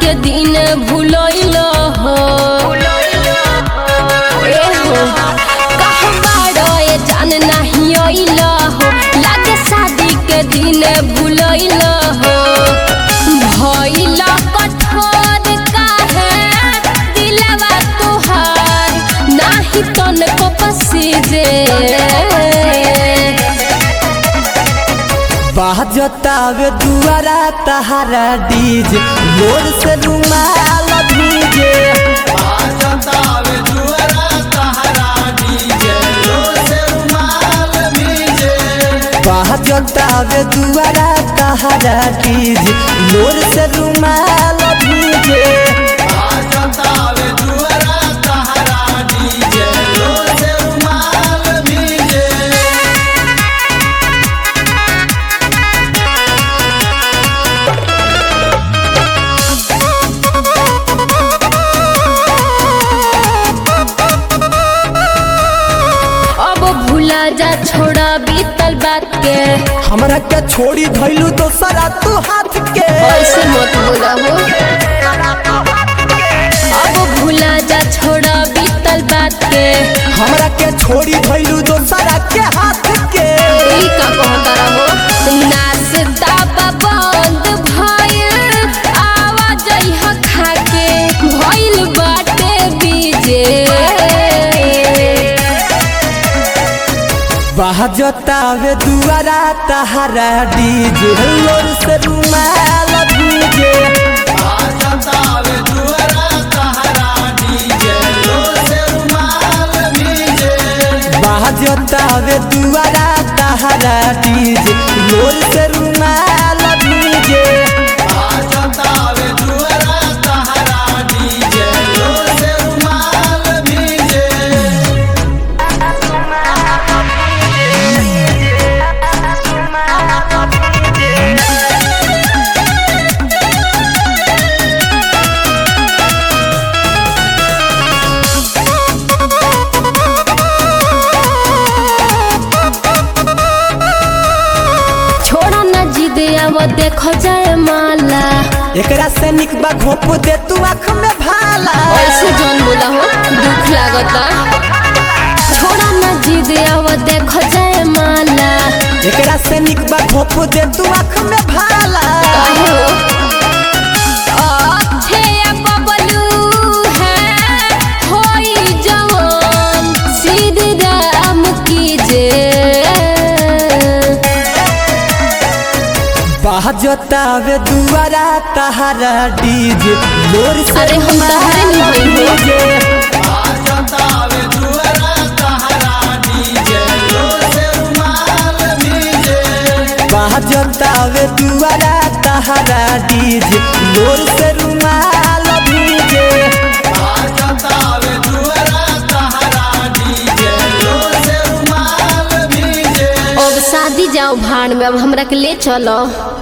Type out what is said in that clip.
के दिन भूलैल हो ए हो कहाँ बाड़ो ए जान नहीं अइल हो लागे शादी के दिन भूलैल हो भइल कठोर काहे दिलवा तोहार नाही तनको पसीजे बाजतावे दुआरा तहारा डीजे मोर से रुमाल भीजे बाजतावे दुआरा तहारा डीजे मोर से रुमाल भीजे अब भूला जा छोड़ा बीतल बात के हमरा के छोड़ी धैलू दोसरा तू हाथ के ऐसे मत बोला हो अब भूला जा छोड़ा बीतल बात के हमरा के छोड़ी धैलू दोसरा के हाथ के ई का कहता रहो नाश्ता बा बंद भइल आवाज ह खाके भइल बाटे बीजे बाजतावे दुआरा तहारा डीजे लोर से रुमाल भीजे बाजतावे दुआरा तहारा डीजे लोर से रुमाल भीजे छोड़ा ना जिद अब देखो जाए माला एकरा से निक बा घोप दे तू आँख में भाला ऐसे जौन बोला हो दुख लागता छोड़ा ना जिद अब देखो जाए माला एकरा से निक बा घोप दे तू आँख में भाला काहे हो अच्छे बबलू है होई जवान सीधी राम की जे बाजतावे दुआरा तहारा डीजे लोर से अरे हम तहरे नहीं होई हो। डीजे बाजतावे दुआरा तहारा डीजे लोर से रुमाल भीजे अब शादी जाओ भाड़ में अब हमरा के ले चलो